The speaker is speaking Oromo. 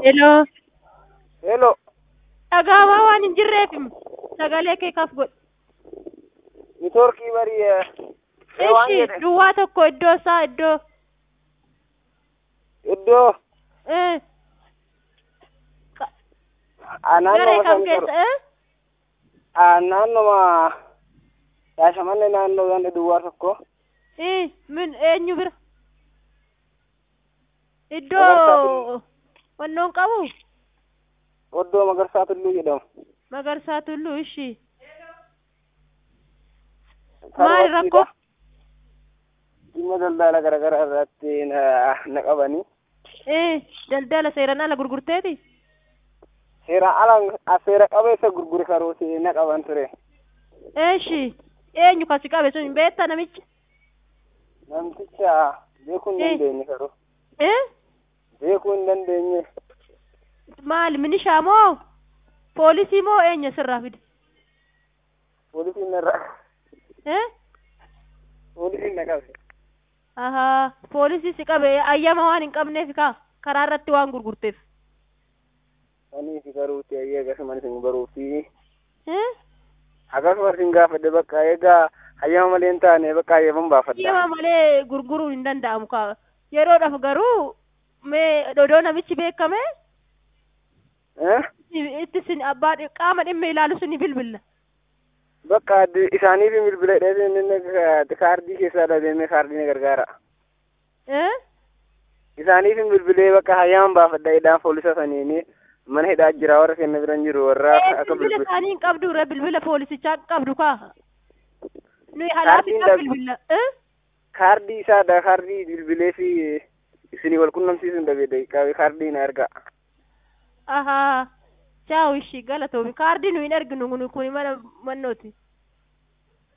Hello. Hello. Dhagaamaa waan hin jirreef sagalee kee kaf godhe. Nitoorkii barii ee waan Ishi jedhe duwwaa tokko iddoo isaa iddoo. iddoo Eh, ah, Garee naannoo kam san keessa? Eh? ah, naannoma Shaashamannee naannoo ganda duwwaa tokko Eh, min eenyu bira? Magarsaa Iddoo wannoon qabu oddoo Magarsaa Tulluu jedhamu. Magarsaa Tulluu ishi. Kan Maali waqtiidha. rakkoo? Dhimma daldala garaagaraa irratti na, na qabanii Eh, daldala seeraan ala gurgurteeti? seera ala seera qabeessa gurgure karooti na qaban ture. Ishi eenyu kasi qabe sun hin beektaa namicha? Namticha beekuu hin Eh. dandeenye karoo. Eh? Beekuu hin dandeenye. Maali minishaa moo poolisii moo eenyu sirraa fide? Poolisiin irra Eh? poolisiin na qabe. Ahaa, poolisii si qabe ayyama waan hin qabneef kaa karaa irratti waan gurgurteef. Anii fi karooti ayyee akkasumas hin baruu fi Eh? akkasumas hin gaafadhe bakka egaa hayyama malee hin taane bakka hayyaman baafadha. Ayyama malee gurguruun hin danda'amu kaa. Yeroodhaaf garuu mee dodoo namichi beekame Eh? itti sin abbaa dhi- qaama dhimma ilaalu suni bilbilla. Bakka addi- isaaniif bilbila dheedhee inni kaardii keessaa dhabeemee kaardii na gargaara. Eh? Isaaniif bilbilee bakka hayyaman baafadha jedhaan poolisa saniini mana hidhaa jira warra kenna biran jiru warra Eh, akka bilbila bilbila. isaanii hin qabdu re bilbila poolisichaa qabdu kaa. Nuyi halaaficha Kaardiin bilbilla. Eh? Kaardii isaadha kaardii bilbilee fi isinii wal qunnamsiisuun dhabee daqiiqaa kaardii na erga. Ahaa. Chaawu ishii galatoomi. Kaardii nuyi hin erginu kun mana mannooti.